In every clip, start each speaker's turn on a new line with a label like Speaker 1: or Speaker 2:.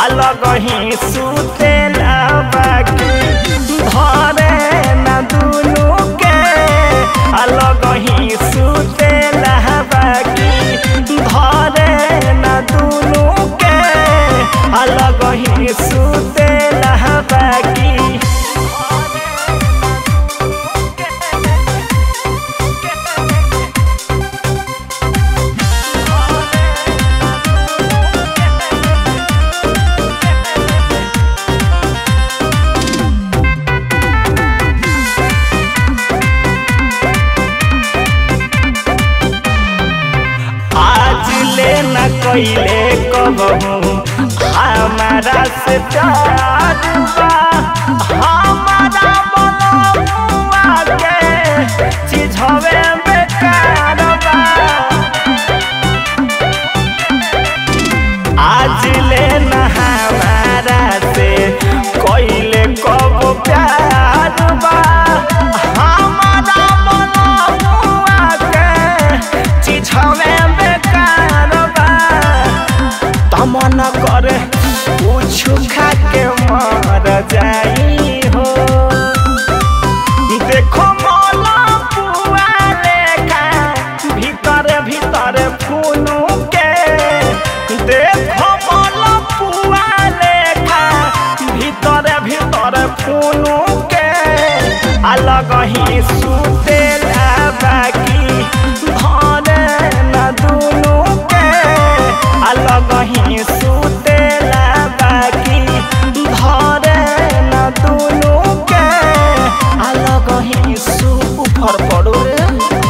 Speaker 1: अलग ही सुतेला बाकी धरे न दुनु के अलग ही सुतेला बाकी धरे न दुनु के अलग ही सुतेला बाकी आज ले न कैले कबहू हमारा से प्यार बा हमारा मनवा के चीजवे बेकार बा आज ले न हमारा से कैले कब प्यार बा हमारा मनवा के चीजवे बेकार बा तमन करे कुछ खा के मर जाई हो देखो मोला पुआ लेखा भीतर भीतर फूनू के देखो मोला पुआ लेखा भीतर भीतर फूनू के अलग ही सुतेला बाकी धरे न दुनु के अलग ही सुतेला बाकी धरे न दुनु के अलग ही सु ऊपर पड़ो रे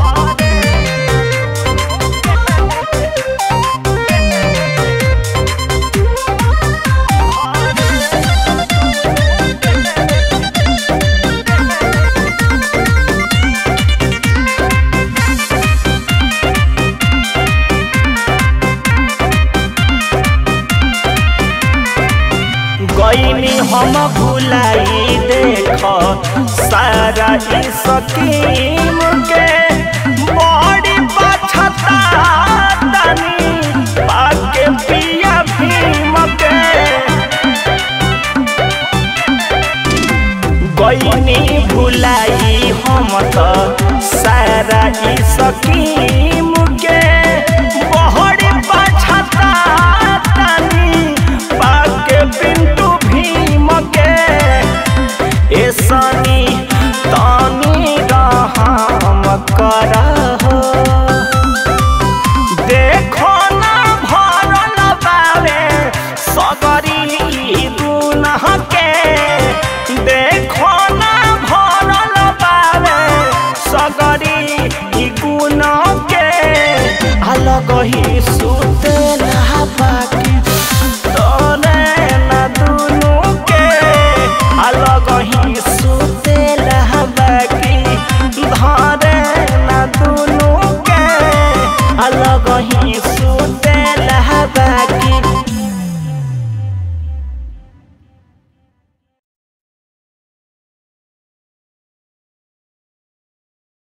Speaker 1: गईनी हम भुलाई देख सारा ई सकीम के बड़ी बछता तनी पाके पिया भीम के गईनी भुलाई हम त सारा ई सकीम के बड़ी बछता तनी पाके पिंटू भीम के ए सनी तनी रहम करहो देखो ना भरल बावे सगरी गुनाह के देखो ना भरल बावे सगरी गुनाह के अलग ही सु